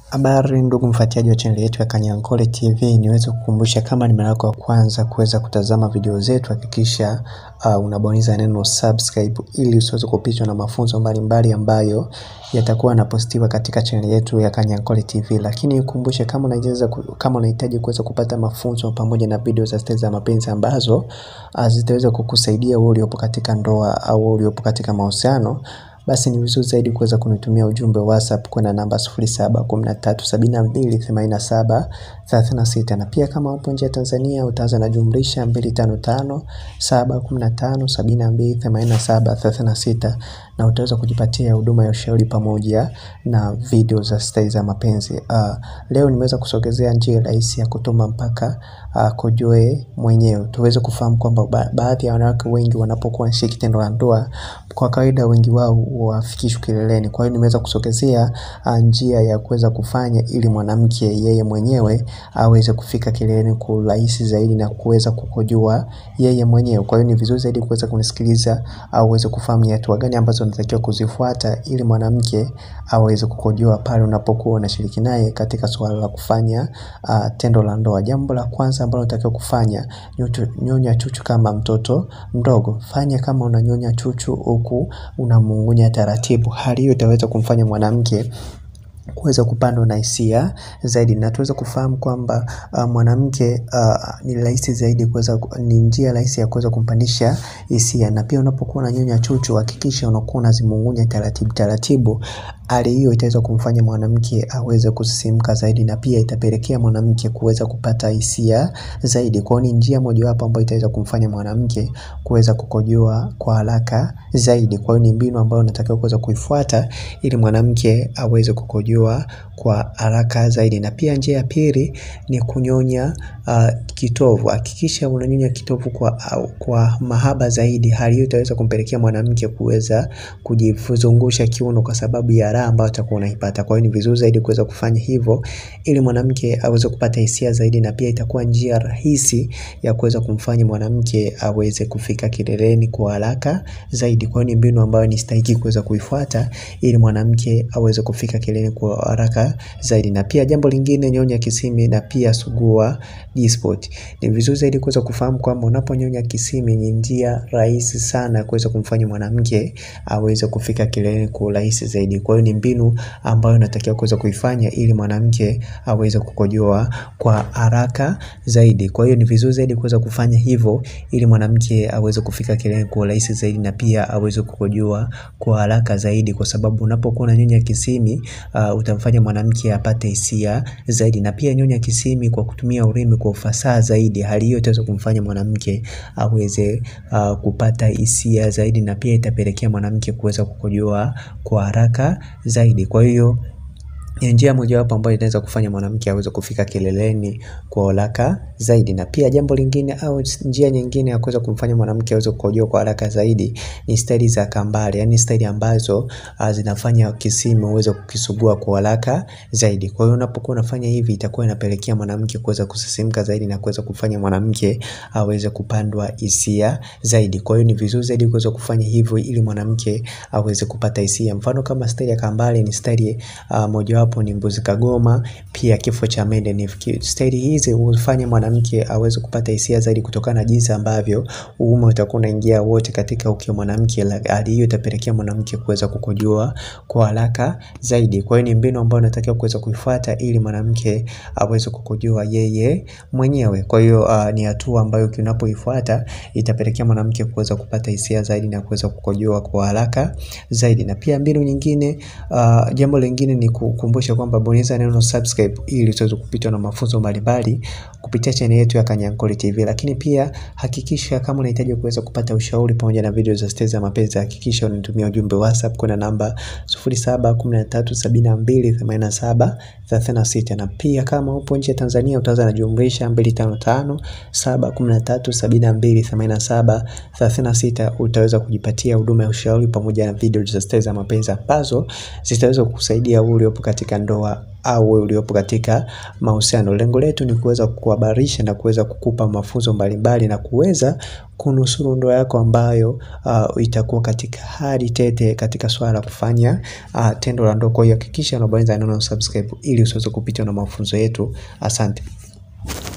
Habari ndugu mfuatiliaji wa channel yetu ya Kanyankole TV, niweze kukumbusha kama ni mara yako ya kwanza kuweza kutazama video zetu, hakikisha uh, unabonyeza neno subscribe ili usiweze kupitwa na mafunzo mbalimbali ambayo yatakuwa yanapostiwa katika channel yetu ya Kanyankole TV. Lakini ukumbushe kama unahitaji kama unahitaji kuweza kupata mafunzo pamoja na video za stori za mapenzi ambazo uh, zitaweza kukusaidia wewe uliopo katika ndoa au uliopo katika mahusiano basi ni vizuri zaidi kuweza kunitumia ujumbe wa WhatsApp kwenda namba 0713728736 na pia kama upo nje ya Tanzania utaanza na jumlisha 255715728736 na utaweza kujipatia huduma ya ushauri pamoja na video za stori za mapenzi. Uh, leo nimeweza kusogezea njia rahisi ya kutuma mpaka uh, kojoe mwenyewe. Tuweze kufahamu kwamba ba baadhi ya wanawake wengi wanapokuwa wanashiriki tendo la ndoa, kwa kawaida wengi wao wafikishwi kileleni. Kwa hiyo nimeweza kusogezea uh, njia ya kuweza kufanya ili mwanamke yeye mwenyewe aweze kufika kileleni kwa urahisi zaidi na kuweza kukojoa yeye mwenyewe. Kwa hiyo ni vizuri zaidi kuweza kunisikiliza au uweze kufahamu ni hatua gani ambazo unatakiwa kuzifuata ili mwanamke aweze kukojoa pale unapokuwa unashiriki naye katika suala la kufanya uh, tendo la ndoa. Jambo la kwanza ambalo unatakiwa kufanya, nyonya chuchu kama mtoto mdogo. Fanya kama unanyonya chuchu huku unamung'unya taratibu. Hali hiyo itaweza kumfanya mwanamke kuweza kupandwa na hisia zaidi na tuweze kufahamu kwamba uh, mwanamke uh, ni rahisi zaidi kuweza ni njia rahisi ya kuweza kumpandisha hisia, na pia unapokuwa unanyonya chuchu hakikisha unakuwa unazimung'unya taratibu taratibu. Hali hiyo itaweza kumfanya mwanamke aweze kusisimka zaidi na pia itapelekea mwanamke kuweza kupata hisia zaidi. Kwa hiyo ni njia mojawapo ambayo itaweza kumfanya mwanamke kuweza kukojoa kwa haraka zaidi. Kwa hiyo ni mbinu ambayo unatakiwa kuweza kuifuata ili mwanamke aweze kukojoa kwa haraka zaidi. Na pia njia ya pili ni kunyonya uh, kitovu. Hakikisha unanyonya kitovu kwa, uh, kwa mahaba zaidi. Hali hiyo itaweza kumpelekea mwanamke kuweza kujizungusha kiuno kwa sababu ya raha ambayo atakuwa unaipata. Kwa hiyo ni vizuri zaidi kuweza kufanya hivyo ili mwanamke aweze kupata hisia zaidi, na pia itakuwa njia rahisi ya kuweza kumfanya mwanamke aweze kufika kileleni kwa haraka zaidi. Kwa hiyo ni mbinu ambayo ni stahiki kuweza kuifuata ili mwanamke aweze kufika kileleni kwa haraka zaidi. Na pia jambo lingine, nyonya kisimi na pia sugua G-spot. Ni vizuri zaidi kuweza kufahamu kwamba unaponyonya kisimi ni njia rahisi sana kuweza kumfanya mwanamke aweze kufika kileleni kwa urahisi zaidi. Kwa hiyo ni mbinu ambayo unatakiwa kuweza kuifanya ili mwanamke aweze kukojoa kwa haraka zaidi. Kwa hiyo ni vizuri zaidi kuweza kufanya hivyo ili mwanamke aweze kufika kileleni kwa urahisi zaidi na pia aweze kukojoa kwa haraka zaidi, kwa sababu unapokuwa unanyonya kisimi uh, utamfanya mwanamke apate hisia zaidi. Na pia nyonya kisimi kwa kutumia ulimi kwa ufasaha zaidi. Hali hiyo itaweza kumfanya mwanamke aweze uh, kupata hisia zaidi na pia itapelekea mwanamke kuweza kukojoa kwa haraka zaidi. Kwa hiyo ni njia mojawapo ambayo inaweza kufanya mwanamke aweze kufika kileleni kwa haraka zaidi. Na pia jambo lingine au njia nyingine ya kuweza kumfanya mwanamke aweze kukojoa kwa haraka zaidi ni staili za kambale, yani staili ambazo uh, zinafanya kisimi uweze kukisugua kwa haraka zaidi. Kwa hiyo unapokuwa unafanya hivi itakuwa inapelekea mwanamke kuweza kusisimka zaidi na kuweza kufanya mwanamke aweze kupandwa hisia zaidi. Kwa hiyo ni vizuri zaidi kuweza kufanya hivyo ili mwanamke aweze kupata hisia. Mfano kama staili ya kambale ni staili uh, mojawapo ni mbuzi kagoma, pia kifo cha mende. Ni staili hizi hufanya mwanamke aweze kupata hisia zaidi kutokana na jinsi ambavyo uume utakuwa unaingia wote katika uke wa mwanamke. Hali hiyo itapelekea mwanamke kuweza kukojoa kwa haraka zaidi. Kwa hiyo ni mbinu ambayo unatakiwa kuweza kuifuata ili mwanamke aweze kukojoa yeye mwenyewe. Kwa hiyo uh, ni hatua ambayo unapoifuata itapelekea mwanamke kuweza kupata hisia zaidi na kuweza kukojoa kwa haraka zaidi. Na pia mbinu nyingine uh, jambo lingine ni kukumbusha kwamba bonyeza neno subscribe ili usiweze kupitwa na mafunzo mbalimbali kupitia channel yetu ya Kanyankole TV. Lakini pia hakikisha kama unahitaji kuweza kupata ushauri pamoja na video za stori za mapenzi, hakikisha unitumia ujumbe WhatsApp kwenda namba 0713728736 na pia kama upo nje ya Tanzania utaanza na jumlisha 255713728736 utaweza kujipatia huduma ya ushauri pamoja na video za stori za mapenzi ambazo zitaweza kukusaidia wewe uliopo katika katika ndoa au wewe uliopo katika mahusiano. Lengo letu ni kuweza kukuhabarisha na kuweza kukupa mafunzo mbalimbali na kuweza kunusuru ndoa yako ambayo uh, itakuwa katika hali tete katika swala la kufanya uh, tendo la ndoa. Kwa hiyo hakikisha unabonyeza neno subscribe ili usiweze kupitwa na mafunzo yetu. Asante.